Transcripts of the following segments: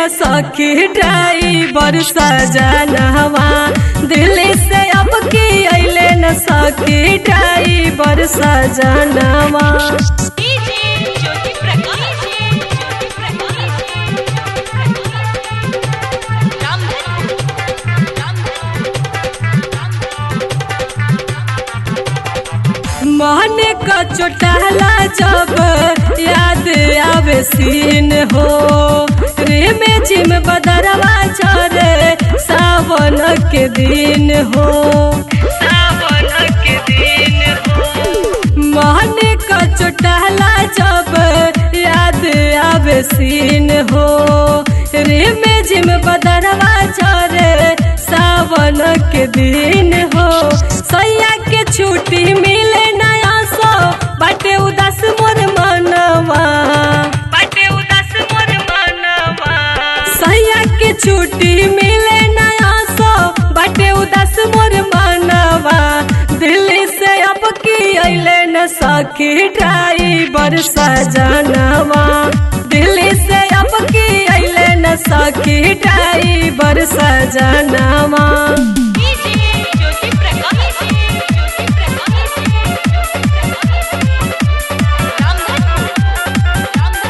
न सखी ड्राइवर सजनवा दिल्ली से अब की अइले न सखी ड्राइवर सजनवा डीजे ज्योति प्रकाश ज्योति प्रकाश रामधन मन का चोटाला जब याद आवे सीन हो रे में जिम बदरवा चरे सावन के दिन हो सावन के दिन हो मन का चोटाला जब याद आवे सीन हो रे में जिम बदरवा चरे सावन के दिन हो सैया के छुट्टी मिले नया सो बाटे उदास मोर मनवा बाटे उदास मोर मनवा सैया के छुट्टी मिले नया सो बाटे उदास मोर मनवा दिल्ली से अब की अइले न सखी ड्राइवर सजनवा दिल्ली से अब की अइले न सखी ड्राइवर सजनवा डीजे ज्योति प्रकाश ज्योति प्रकाश रामधन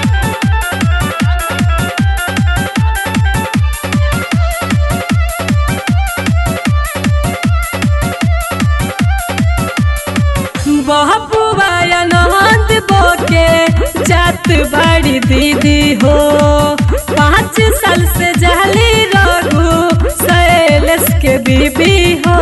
बहबुआ नंद बोके जात बड़ी दीदी हो पाँच साल से जहली रघु शैलेश के बीबी हो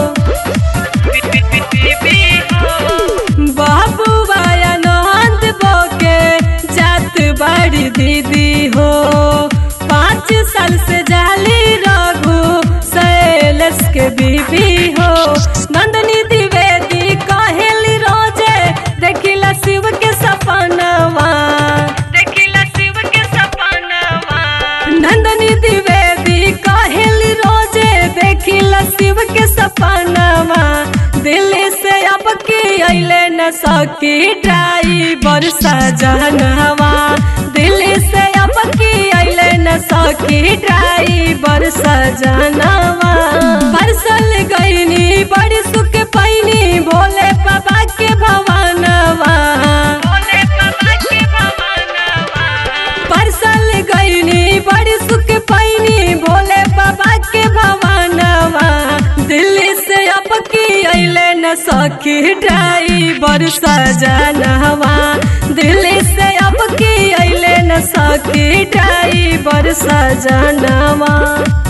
बहबुआ नंद बोके जात बड़ी दीदी हो पाँच साल से जहली रघु शैलेश के बीबी हो नंदनी द्विवेदी कहेली रोजे देखिला शिव के सपनवा देखिला शिव के सपनवा नंदनी द्विवेदी कहेली रोजे देखिला शिव के सपनवा दिल्ली से अब की अइले न सकी ड्राइवर सजनवा दिल्ली से अब की अइले न सकी ड्राइवर सजनवा परसल गईनी बड़ी सुख पैनी भोले बाबा के भवनवा भोले बाबा के भवनवा परसल गईनी बड़ी सुख पैनी भोले बाबा के भवनवा दिल्ली से अब की अइले न सखी ड्राइवर सजनवा दिल्ली से अब की अइले न सखी ड्राइवर सजनवा